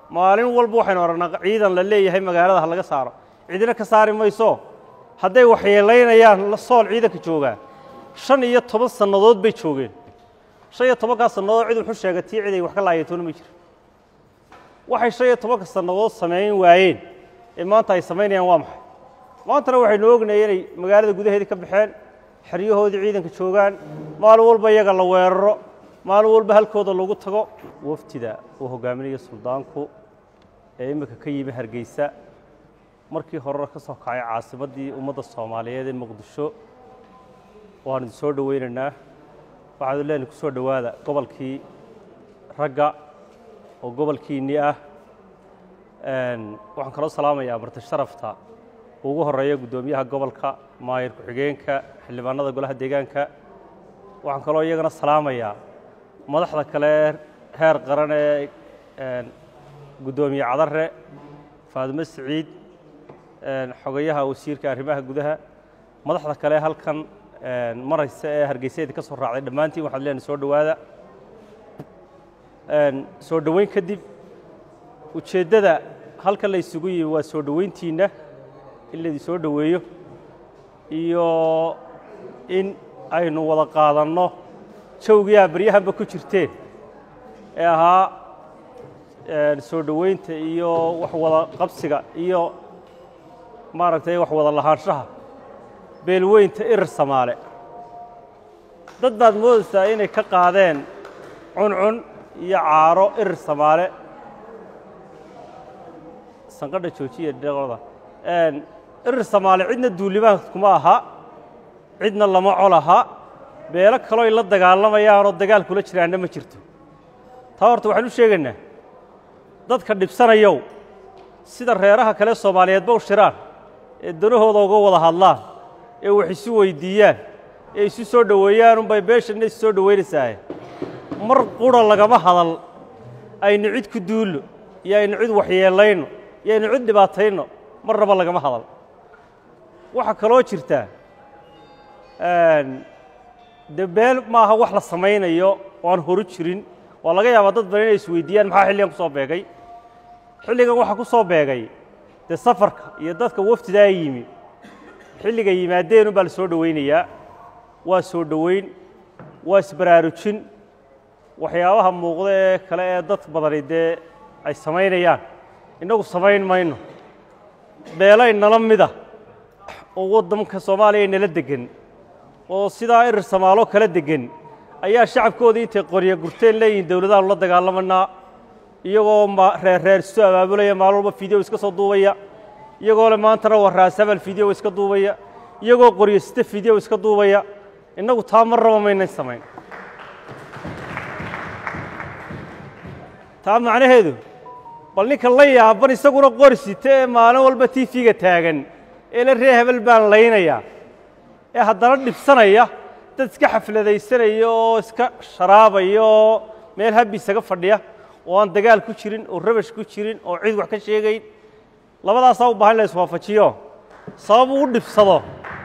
maalin walba waxaynu aragnaa ciidan la leeyahay magaalada ha laga saaro cidina ka saari mayso hadday waxyeelaynayaan sool ciidanka joogaa shan iyo toban sannadood bay joogeen shan iyo tobankaa sannadood cid wuxuu sheegay tii cid ay wax ka laayatoona ma jiro waxay shan iyo tobanka sannadood samayn waayeen ee maanta ay samaynayaan waa maxay maantana waxaynu ognahay inay magaalada gudaheedii ka baxeen xeryahoodii ciidanka joogaan maalin walba iyaga la weeraro maalin walba halkooda lagu tago waftida uu hogaaminayo suldaanku ee imminka ka yimi hargeysa markii horena ka soo kacay caasimaddii ummadda soomaaliyeed ee muqdisho waanu idin soo dhowaynaynaa waxaanu leenahay ku soo dhowaada gobolkii ragga oo gobolkiinnii ah waxaan kaloo salaamayaa marti sharafta ugu horeeya guddoomiyaha gobolka maayir ku-xigeenka xildhibaanada golaha deegaanka waxaan kaloo iyagana salaamayaa madaxda kale heer qaran ee guddoomiye cadare faadimo siciid xogayaha wasiirka arrimaha gudaha madaxda kale halkan maraysa ee hargeysadeeda ka soo raacday dhammaantiin waxaad leenahay soo dhowaada soo dhoweyn kadib ujeeddada halkan la isugu yimi waa soo dhoweyntiinna in laydin soo dhoweeyo iyo in aynu wada qaadanno jawgii aa baryahanba ku jirteen ee ahaa soo dhoweynta iyo wax wada qabsiga iyo maaragtay wax wada lahaanshaha beelweynta irir samaale dad baad moodaysaa inay ka qaadeen cuncun iyo caaro irir samaale sanqadha joojiya dhaqoda irir samaale cidna duulimaan kuma aha cidna lama col aha beelo kaloo ay la dagaalamayaanoo dagaal kula jiraanna ma jirto taa horta waxaan u sheegaynaa dadka dhibsanayow sida reeraha kale soomaaliyeedba u shiraan ee danahooda uga wada hadlaan ee wax isu weyddiiyaan ee isu soo dhoweeyaan unbay beeshanna isu soo dhoweynaysaah mar qura lagama hadal aynu cid ku duullo iyo aynu cid waxyeellayno iyo aynu cid dhibaatayno marnaba lagama hadal waxaa kaloo jirtaa dee beel maaha wax la samaynayo oo aan horu jirin waa laga yaabaa dad badan inay isweydiiyaan maxaa xilligan ku soo beegay xilligan waxaa ku soo beegay dee safarka iyo dadka waftidaa yimi xilliga yimaadeen unbaa la soo dhowaynayaa waa soo dhoweyn waa isbaraarujin waxyaabaha muuqda ee kale ee dad badani dee ay samaynayaan innagu samayn mayno beelay nala mida oo waddanka soomaaliya nala deggan oo sidaa irir samaalo kala deggan ayaa shacabkoodii intay qorya gurteen leeyihiin dowladahaanu la dagaalamanaa iyagoo reerreer isu abaabulaya maalin walba fideo iska soo duubaya iyagoo le maantana waa raasabal fideo iska duubaya iyagoo qoryo site fideo iska duubaya innagu taa mar raba maynan samayn taa macnaheedu bal ninka la yaaban isaguna qori site ee maalin walba tiifiga taagan ee la ree hebel baan laynayaa ee haddana dhibsanaya dad iska xafladaysanaya oo iska sharaabaya oo meel habbi isaga fadhiya oo aan dagaal ku jirin oo rabash ku jirin oo cid wax ka sheegayn labadaasaa u baahan in la iswaafajiyo sabab uu dhibsado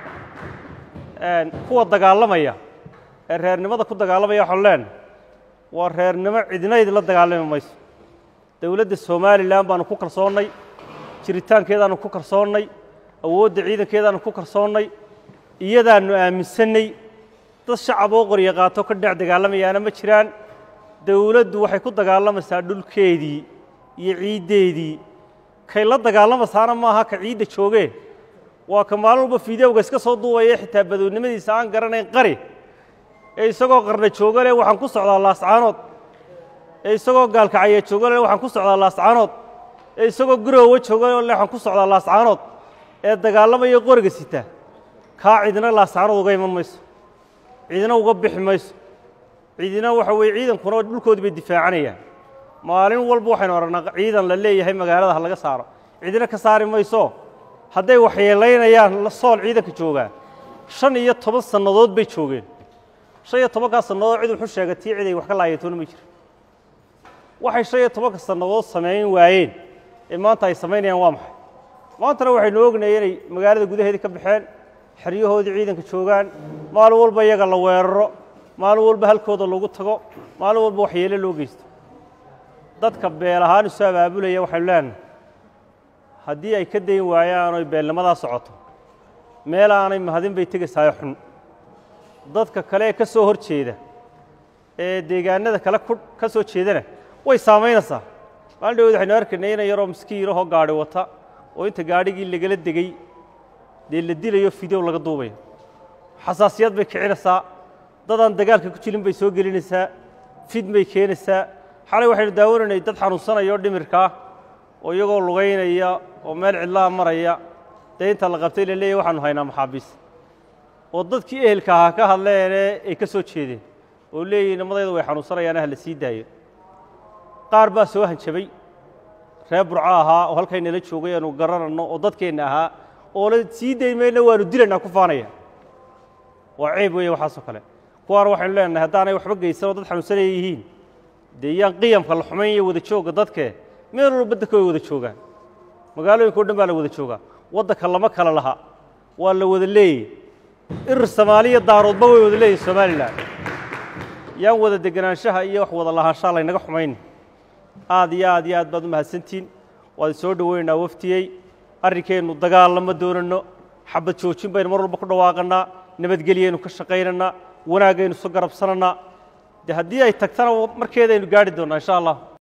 kuwa dagaalamaya ee reernimada ku dagaalamaya waxaanu leenahay waa reernimo cidina idinla dagaalami mayso dowladda somalilan baanu ku kalsoonnay jiritaankeedaanu ku kalsoonnay awoodda ciidankeedaanu ku kalsoonnay iyadaannu aaminsannay dad shacab oo qorya qaato ka dhinac dagaalamayaana ma jiraan dowladdu waxay ku dagaalamaysaa dhulkeedii iyo ciiddeedii kay la dagaalamaysaana maaha ka ciidda joogee waa ka maalin walba fideowga iska soo duubaya xitaa badownimadiisa aan garanayn qari ee isagoo qarna jooga leh waxaan ku socdaa laascaanood ee isagoo gaalkacaya jooga leh waxaan ku socdaa laascaanood ee isagoo guroowa jooga leh waxaan ku socdaa laascaanood ee dagaalamaya qoriga sita kaa cidina laascaanood uga iman mayso cidina uga bixi mayso cidina waxa weeye ciidankuna dhulkoodii bay difaacanayaan maalin walba waxaynu aragnaa ciidan la leeyahay magaalada ha laga saaro cidina ka saari mayso hadday waxyeelaynayaan sool ciidanka joogaa shan iyo toban sannadood bay joogeen shan iyo tobankaa sannadood cid wuxuu sheegay tii cid ay wax ka laayatoona ma jiro waxay shan iyo tobanka sannadood samayn waayeen ee maanta ay samaynayaan waa maxay maantana waxaynu ognahay inay magaalada gudaheedii ka baxeen xeryahoodii ciidanka joogaan maalin walba iyaga la weeraro maalin walba halkooda lagu tago maalin walba waxyeelo loo geysto dadka beel ahaan isu abaabulaya waxaynu leenahay haddii ay ka dayn waayaan oy beelnimadaa socoto meel aanay mahadin bay tegaysaayo xun dadka kale ee ka soo hor jeeda ee deegaanada kale ku ka soo jeedana way saamaynaysaa maalin dhawood waxaynu arkaynay ina yaroo miskiinahoo gaadhi wata oo inta gaadhigii lagala degey dee la dilayo fideow laga duubayo xasaasiyad bay kicinaysaa dadaan dagaalka ku jirin bay soo gelinaysaa fid bay keenaysaa xalay waxaynu daawanaynay dad xanuunsanaya oo dhimirkaa oo iyagoo lugaynaya oo meel cidlaha maraya dee inta la qabtay la leeyahy waxaanu haynaa maxaabiis oo dadkii ehelka ahaa ka hadleene ay ka soo jeedeen oo leeyihin nimadayda way xanuunsanayaane ha la sii daayo qaar baa soo hanjabay reer burco ahaa oo halkaynala joogay aanu garanayno oo dadkeenna ahaa oo la sii dayn mayna waanu dilaynaa ku faanaya waa ceeb weeye waxaasoo kale kuwaana waxaynu leenahay haddaanay waxba geysan oo dad xanuunsanaya yihiin dee yaan qiyamka la xumayn iyo wada joogga dadke meel walba dadka way wada joogaan magaalooyinka o dhan baa la wada joogaa waddanka lama kala laha waa la wada leeyey irir soomaaliya daaroodba way wada leeyihin somalilan yaan wada degenaanshaha iyo wax wada lahaanshaha laynaga xumayn aad iyo aad iyo aad baad u mahadsantiin waad soo dhoweynaa waftiyey arrinkeennu dagaal lama doonanno xabad joojin baynu mar walba ku dhawaaqannaa nabadgelyaynu ka shaqaynannaa wanaagaynu isu garabsanannaa dee haddii ay tagtana markeedaynu gaadhi doonnaa insha allah